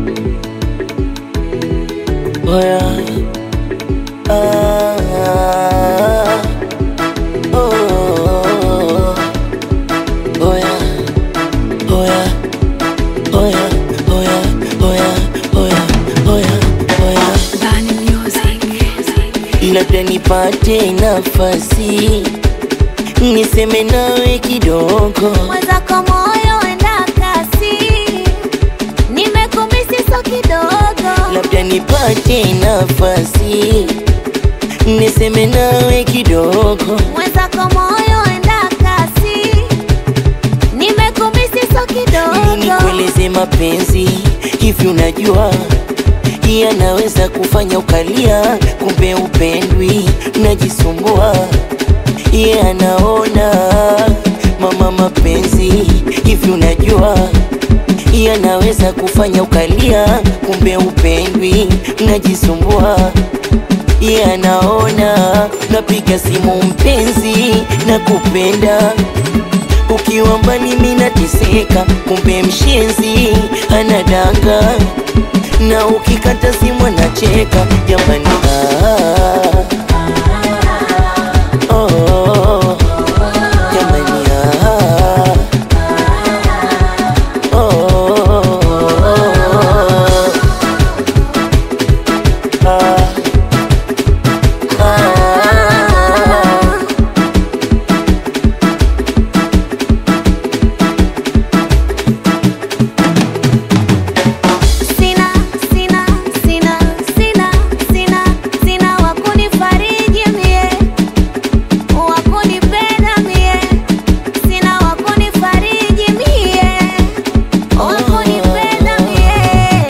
Oya. Ah, oh. Oya. Oya. Oya. Oya. Oya. Oya. Oya. Oya. Bani Music. labda nipate nafasi niseme nawe kidogo, mwenzako moyo enda kasi, nimekumisi so kidogo, labda nipate nafasi niseme nawe kidogo, mwenzako moyo enda kasi, nimekumisi so ili kidogo, nikueleze mapenzi hivi, unajua yanaweza kufanya ukalia, kumbe upendwi, najisumbua ye anaona mama, mapenzi hivi, unajua yanaweza kufanya ukalia, kumbe upendwi, najisumbua ye anaona napiga simu mpenzi na kupenda ukiwa mbali mimi nateseka, kumbe mshenzi anadanga na ukikata simu anacheka jamani. Ah, oh, jamani, ah, oh, ah, ah. sina sina sina sina sina sina wakunifariji mie, wakunipenda mie, sina wakunifariji mie, wakunipenda mie.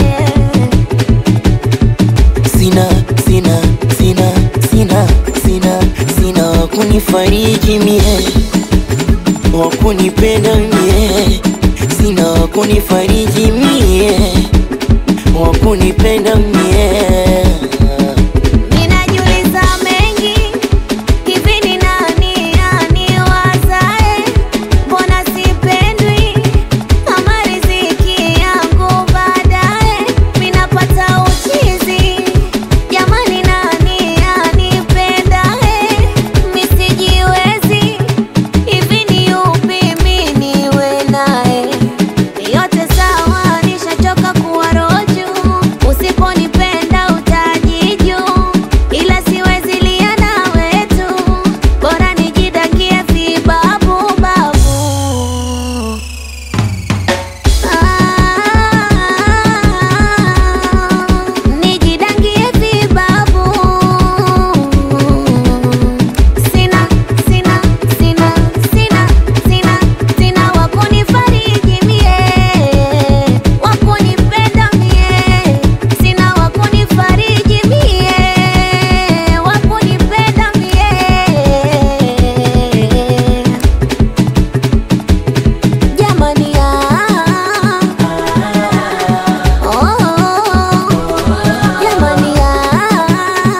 sina sina sina sina sina sina wakunifariji mie wakunipenda mie sina wakunifariji mie wakunipenda mie Ninajiuliza mengi, hivi ni nani aniwazae? Mbona sipendwi kama riziki yangu baadaye minapata uchizi? Jamani, nani anipendae? Misijiwezi, hivi ni yupi mi niwe naye? Yote sawa, nishachoka kuwa roju. Usiponipenda utajiju, ila siwezi lia na wetu, bora nijidangie vibabu babu. Ah, nijidangie vibabu. Sina, sina, sina, sina, sina, sina wakunifariji mie, wakunipenda mie, sina wakunifariji mie, wakunipenda mie. Jamani ah, oh, jamani ah,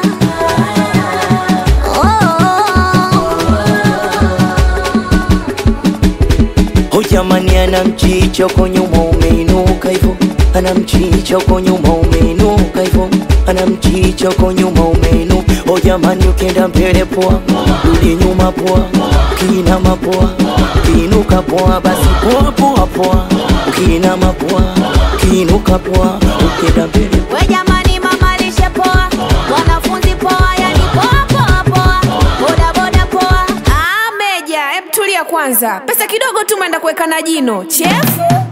oh. Oh jamani, ana mchicho kwa nyuma umeinuka hivyo, ana mchicho kwa nyuma umeinuka hivyo, ana mchicho kwa nyuma umeinu. Oh jamani, ukienda mbele poa, rudi nyuma poa, ukiinama poa, ukiinuka poa, basi poa poa poa, ukiinama poa, ukiinuka poa, ukienda mbele We jamani, mama lishe poa, wanafunzi poa, yani poa poa poa, boda boda poa. Ah, Meja, hebu tulia kwanza. Pesa kidogo tu umeenda kuweka na jino chefu.